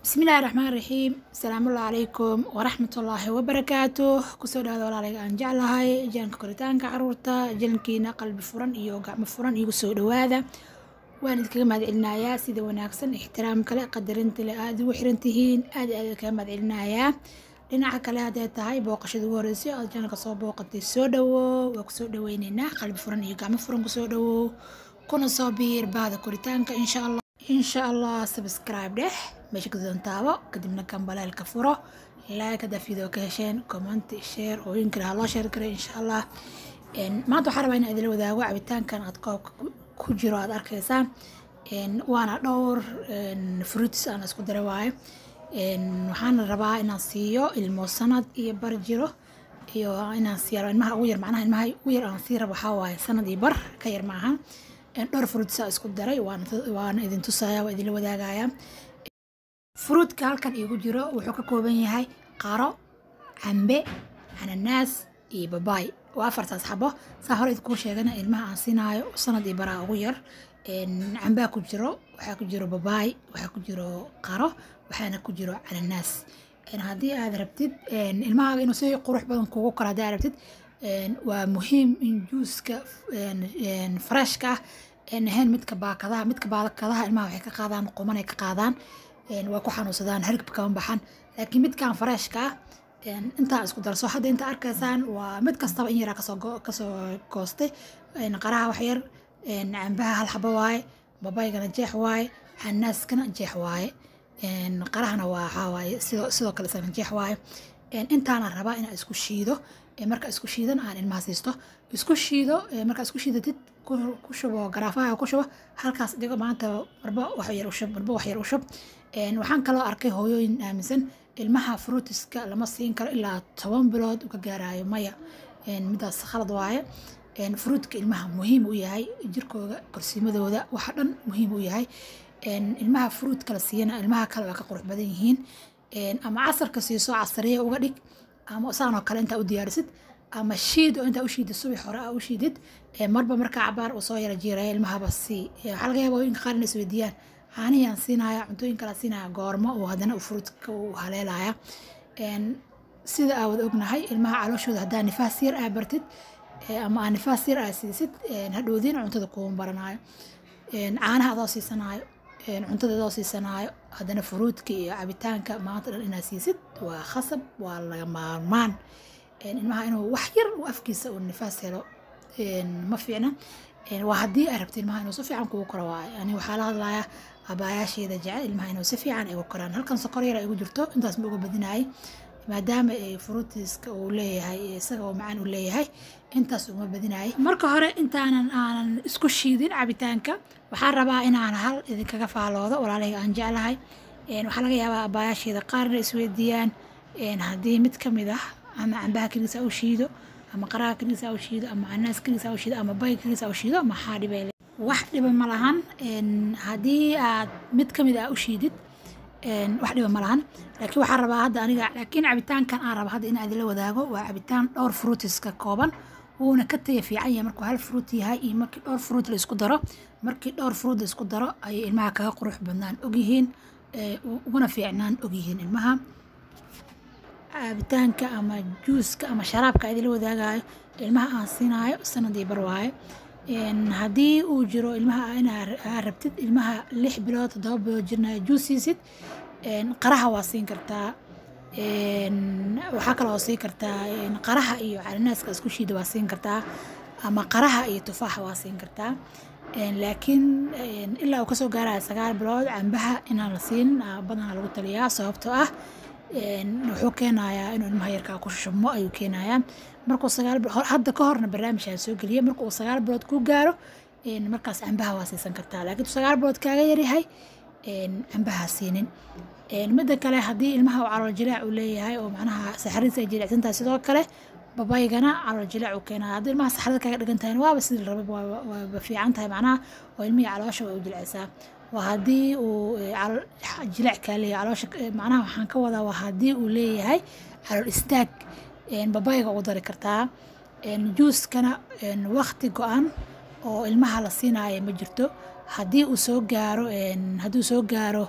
bismillaahi raxmaan raxiim asalaamullahi calaykum waraxmatullaahi wabarakaatuh kusoo dhawaada walaalayga aan jeclahay jaanka koritaanka caruurta jalankiina qalbi furan iyo gacmo furan igu soo dhawaada waan idinkaga mahadcelinayaa sida wanaagsan ixtiraam kale qadarinta le aad ugu xiran tihiin aad aad idinkaga mahadcelinayaa dhinaca kale hadday tahay booqashada ugu horreysay ood janalka soo booqatay soo dhawow waa kusoo dhaweyneynaa qalbi furan iyo gacmo furan kusoo dhawow kuna soo biir bahda koritaanka insha allah insha allah subscribe dheh meesha gaduudan taabo kadibna gambaleelka furo like haddaa video ka hesheen comment share oo in kale ha loo share garay insha allah maanta waxaan rabaa inaan idila wadaago cabitaankan aad koobka ku jiro aad arkaysaan waana dhowr fruits aan isku daray waaye waxaana rabaa inaan siiyo ilmo sanad iyo bar jiro iyo inaan siiyo ilmaha ugu yar macnaha ilmaha ugu yar aan sii rabo waxaa waaye sanad iyo bar ka yar maaha dhowr fruitsa isku daray waana idin tusaya waa idinla wadaagaya fruutka halkan iigu jiro wuxuu ka kooban yahay qaro cambe cananaas iyo babaay waa afartaas xabo saa hore idkuu sheegana ilmaha aan siinaayo sanad iyo baraa ugu yar cambaa ku jiro waxaa ku jiro babaay waxaa ku jiro qaro waxaana ku jiro cananaas haddii aad rabtid ilmahaaga inuu si qurux badan kugu karo haddii aad rabtid waa muhiim in juuska freshka ah aan ahayn midka baakadaha midka baakadaha ilmaha waxay ka qaadaan qumanay ka qaadaan waa ku xanuunsadaan hargab kama baxan laakiin midkan freshka ah intaa isku darso hadda inta arkaysaan waa mid kastaba in yaraa kasoo kasoo goostay qaraha wax yar cambaha hal xabo waaye babaygana jeex waaye xanaaskana jeex waaye qarahana waa waxaa waaye sidoo sidoo kale isagana jeex waaye intaana rabaa inaa isku shiido marka isku shiidan aan ilmaha siisto isku shiido markaa isku shiidatid ku shubo garaafaha ku shubo halkaas dhigo maanta marba wax yar u shub marba wax yar u shub waxaan kaloo arkay hooyooyin aaminsan ilmaha fruitiska lama siin karo ilaa toban bilood uka gaarayo maya midaas khalad waaye fruitka ilmaha muhiim u yahay jirkooda korsiimadooda waxa dhan muhiim u yahay ilmaha fruitka la siiyana ilmaha kale waa ka qurux badan yihiin ama casarka siiso casariya uga dhig ama saanoo kale intaa u diyaarisid ama shiid oo intaa u shiidid subax hore aa u shiidid marba markaa cabaar uu soo yara jiiraya ilmahaba sii waxaa laga yaaba hooyinka qaar inay isweydiiyaan caanihii aan siinaya cuntooyin kale aan siinaya goormo uu haddana uu fruitka uu haleelaya sida aa wada ognahay ilmaha calooshooda haddaa nifaas yar aa bartid ama aa nifaas yar aa siisid hadhoodiin cuntada kuuma baranayo caanaha adoo siisanaayo cuntada adoo siisanaayo haddana furuudka iyo cabitaanka maanta dhan inaad siisid waa khasab waa laga maarmaan ilmaha inuu wax yar uu afkiisa uu nifaas helo ma fiicna waa haddii ay rabto ilmaha inuu si fiican kugu koro waayo ani waxaa la hadlayaa abaayaasheeda jecel ilmaha inuu si fiican ay ugu koraan halkan sokor yar ay igu jirto intaas ma uga badinayay maadaama fruitiska uu leeyahay isaga oo macaan uu leeyahay intaas uma badinayay marka hore intaanan aanan isku shiidin cabitaanka waxaan rabaa inaan hal idinkaga faaloodo walaalahayga aan jeclahay waxaa laga yaabaa abaayaasheeda qaarna isweydiiyaan haddii mid ka mid ah ama cambaha keligiisa u shiido ama qaraha keligiisa u shiido ama canaas keligiisa u shiido ama bay keligiisa u shiido maxaa dhibay wax dhiba ma lahan haddii aad mid ka mid ah u shiidid wax dhiba ma lahan laakiin waxaan rabaa hadda aniga laakiin cabitaankan aan raba hadda in aad la wadaago waa cabitaan dhowr fruitiska kooban wuuna ka taya fiican yahay markuu hal fruit yahay iyo markii dhowr fruit la isku daro markii dhowr fruit la isku daro ayay ilmaha kaga qurux badnaan ogyihiin uguna fiicnaan ogyihiin ilmaha cabitaanka ama juuska ama sharaabka idila wadaagayo ilmaha aan siinaayo sanadii bar waaye haddii uu jiro ilmaha inaa rabtid ilmaha lix bilood toddoba bilood jirnaya juus siisid qaraha waa siin kartaa waxaa kaloo siin kartaa qaraha iyo calanaaska isku shiida waa siin kartaa ama qaraha iyo tufaaxa waa siin kartaa laakiin ilaa uu kasoo gaaraya sagaal bilood cambaha inaan la siin badanaa lagu taliyaa sababtoo ah wuxuu keenayaa inuu ilmaha yarkaa ku shubmo ayuu keenayaa markuu sagaal bilood hadda ka horna barnaamijaa soo geliya marka uu sagaal bilood ku gaaro markaas cambaha waa siisan kartaa laakiin uu sagaal bilood kaaga yaryahay cambaha siinin midda kale haddii ilmaha uu calool jilaac uu leeyahay oo macnaha saxariisa ay jilicsantahay sidoo kale babaygana calool jilaac uu keenaya haddii ilmaha saxarada kaaga dhigan tahay waaba sidii la raba waaba fiican tahay macnaha oo ilmihii caloosha way u jilicsaa waa haddii uu jilaac kaa leeyahay caloosha macnaha waxaan ka wadaa waa haddii uu leeyahay calool istaag babayga ugu dari kartaa juuskana waqti go-an oo ilmaha la siinaayo ma jirto haddii uu soo gaaro hadduu soo gaaro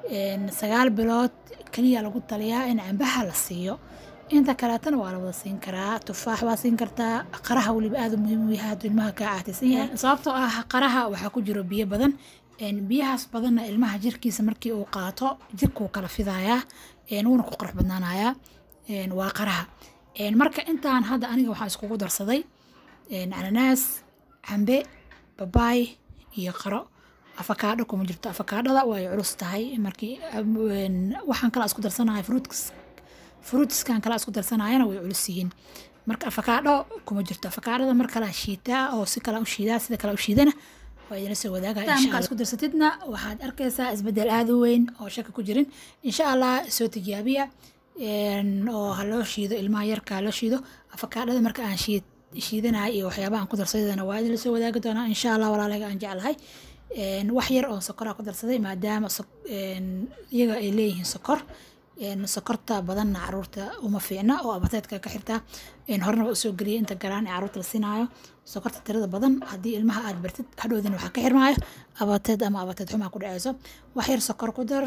sagaal bilood keliya lagu taliyaa in cambaha la siiyo inta kaleetana waa la wada siin karaa tufaax waa siin kartaa qaraha weliba aada muhiim u yahay hadduu ilmaha kaa caataysan yahay sababtoo ah qaraha waxaa ku jiro biyo badan biyahaas badanna ilmaha jirkiisa markii uu qaato jirkuu kala fidayaa wuuna ku qurux badnaanayaa waa qaraha marka intaan hadda aniga waxaa iskugu darsaday cananaas cambe babaay iyo qaro afakaadho kuma jirto afakaadhada way culus tahay markii waxaan kala isku darsanaya fruits fruitskan kala isku darsanayana way culus yihiin marka afakaadho kuma jirto afakaadhada mar kala shiitaa oo si kala u shiidaa sida kala u shiidana waa idila soo wadaaga insha isku darsatidna waxaad arkaysaa isbedel aada u weyn oo shaka ku jirin insha allah soo tijaabiya oo ha loo shiido ilmaha yarka ha loo shiido afakaadhada marka aan shiid shiidanahay iyo waxyaabaha aan ku darsadana waa idila soo wadaagi doonaa insha allah walaalaga aan jeclahay wax yar oo sokoraa ku darsaday maadaama iyaga ay leeyihiin sokor sokorta badanna caruurta uma fiicna oo abateedka ka xirtaa horena waa usoo geliyay inta garaan ee caruurta la siinaayo sokorta tirada badan haddii ilmaha aad bartid hadhowdina waxaa ka xirmaayo abateed ama abateed xumaa ku dhaceyso wax yar sokor ku dar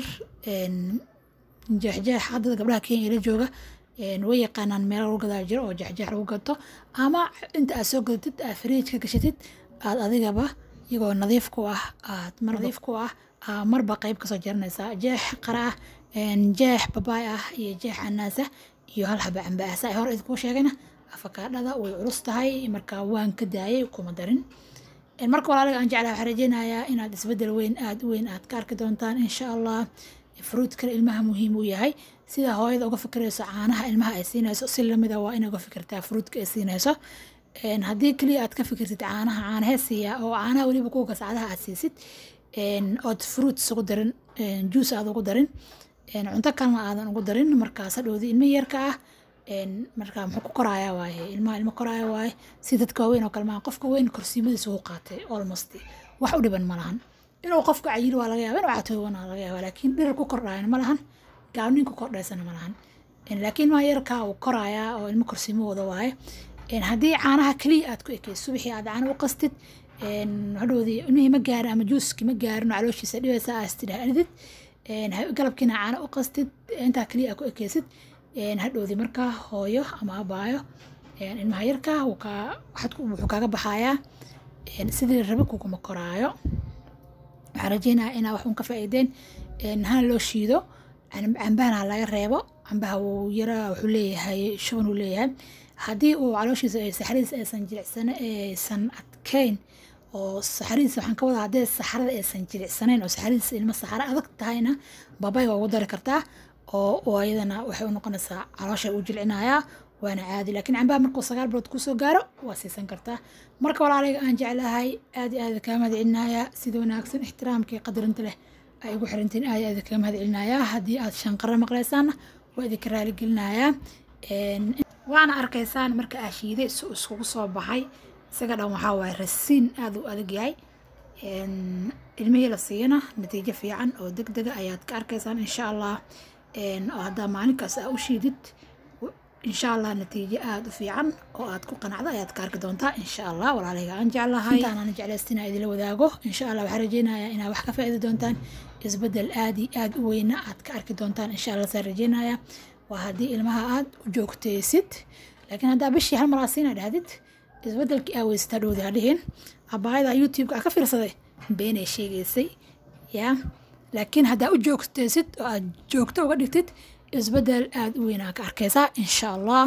jeexjeex haddada gabdhaha kenya la jooga way yaqaanaan meel lagu gadaa jiro oo jeexjeex lagu gato ama inta aad soo gadatid aad fariijka gashatid aad adigaba iyagoo nadiif ku ah aad nadiif ku ah marba qayb kasoo jaranaysaa jeex qara ah jeex babaay ah iyo jeex canaasa iyo hal xaba camba ah saa hore idinkuu sheegayna afakaadhada way culus tahay marka waan ka daayay kuma darin marka walaaliga aan jeclaha waxaan rajeynayaa inaad isbedel weyn aad u weyn aad ka arki doontaan insha allah fruitkana ilmaha muhiim u yahay sida hooyada uga fikirayso caanaha ilmaha ay siinayso si lamida waa inay uga fikirtaa fruitka ay siinayso haddii keliya aad ka fikirtid caanaha caanahee siiya oo caanaha weliba kuwa gasacadaha aad siisid ood fruits ugu darin juice aad ugu darin cunto kalena aadan ugu darin markaas hadhowdii ilmo yarka ah marka muxuu ku koraaya waaye ilmaha ilmo koraaya waaye si dadka waaweyn oo kale maa qofka weyn korsiimadiisa uu qaatay almost wax u dhiban ma lahan inuu qofka cayilo waa laga yaaba inuu catooban waa laga yaaba laakiin dhirir ku kordhayan ma lahan gaabnin ku kordhaysana ma lahan laakiin maa yarka uu koraaya oo ilmo korsiimo wada waaye haddii caanaha keliya aad ku ekeyso subixii aad caana u qastid hadhowdii ilmihii ma gaarin ama juuskii ma gaarin oo calooshiisa dhibaysa aad istidhaahdid galabkiina caana u qastid intaa keliya aad ku ekeysid hadhowdii markaa hooyo ama abaayo ilmaha yarka wuxuu kaaga baxayaa sidii rabi kuguma koraayo waxaan rajeynaya inaa wax un ka faa'iideen hana loo shiido cambahana laga reebo cambaha wuu yara wuxuu leeyahay shuban uu leeyahay haddii uu calooshiisa saxradiisa aysan jilicsan aysan adkeyn oo saxradiisa waxaan ka wadaa haddii saxrada aysan jilicsanayn oo saxradiisa ilmo saxaro adag tahayna babay waa ugu dari kartaa oo ayadana waxay u noqonaysaa caloosha u jilcinayaa waana caadi laakiin cambaha markuu sagaal bilood kusoo gaaro waa siisan kartaa marka walaalayga aan jeclahay aad iyo aad kaa mahadcelinayaa sida wanaagsan ixtiraamkii qadarinta leh ay igu xirantiin aad iyo aad kaa mahadcelinayaa haddii aad shanqaro maqlaysaanna waa idinka raaligelinayaa waana arkaysaan marka aa shiiday si iskugu soo baxay isaga dhan waxaa waaye rasiin aada u adag yahay ilmihii la siiyana natiijo fiican oo deg dega ayaad ka arkaysaan insha allah oo haddaa maalinkaas aa u shiidid insha allah natiijo aada u fiican oo aad ku qanacdo ayaad ka arki doontaa insha allah walaalayga aan jeclahay intaanaan jeclaystina idila wadaago insha allah waxaan rajeynayaa inaad wax ka faa'iidi doontaan isbedel aad iyo aad u weyna aad ka arki doontaan insha allah saan rajeynayaa waa haddii ilmaha aad u joogteysid laakiin haddaa bishii hal maraa siina dhahdid isbedelkii aa weysata dhowdi ha dhihin abaayada youtube-ka ka fiirsaday beenay sheegaysay yaa laakiin haddaa u joogteysid oo aad joogto uga dhigtid isbedel aada u weynaa ka arkaysaa insha allah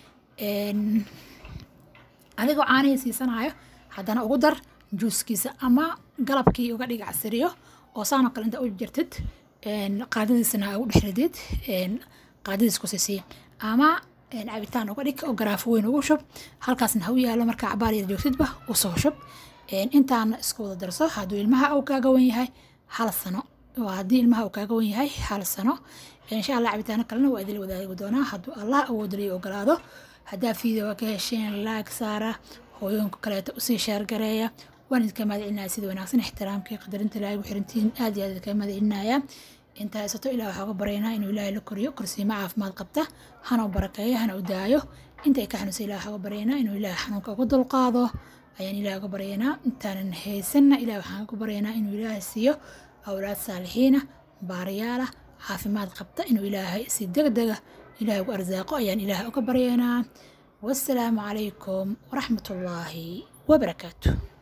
adigoo caanihii siisanayo haddana ugu dar juuskiisa ama galabkii uga dhig casiriyo oo saanoo kale inta u jirtid qaadadiisana ugu dhexridid qaadadiis ku siisiya ama cabitaan uga dhig oo garaafo weyn ugu shub halkaasna ha u yaalo markaa cabaar yar joogtidba usoo shub intaana isku wada darso hadduu ilmaha uu kaaga wan yahay hal sano waa haddii ilmaha uu kaaga wan yahay hal sano insha allah cabitaano kalena waa idila wadaagi doonaa hadduu allah awoodaliyo ogolaado haddaa fiideo ka hesheen laag saara hooyooyinka kaleeto usii shaargareeya waan idinka mahadcelinaya sida wanaagsan ixtiraamkii qadarinta ilaahay ugu xirantihiin aad iyo aad idinka mahadcelinaya inta haysato ilaah waxaa uga baryaynaa inuu ilaahay la koriyo korsiimo caafimaad qabta hana u barakeeyo hana u daayo inta ay ka xanuunsan ilaah waxaa uga baryaynaa inuu ilaahay xanuunka uga dulqaado ayaan ilaah uga baryaynaa intaanan haysanna ilaah waxaan uga baryaynaa inuu ilaahay siiyo awlaad saalixiina baarayaala caafimaad qabta inuu ilaahay si degdega ilaahay ugu arsaaqo ayaan ilaahay uga baryaynaa wassalaamu calaykum waraxmatullaahi wabarakaatu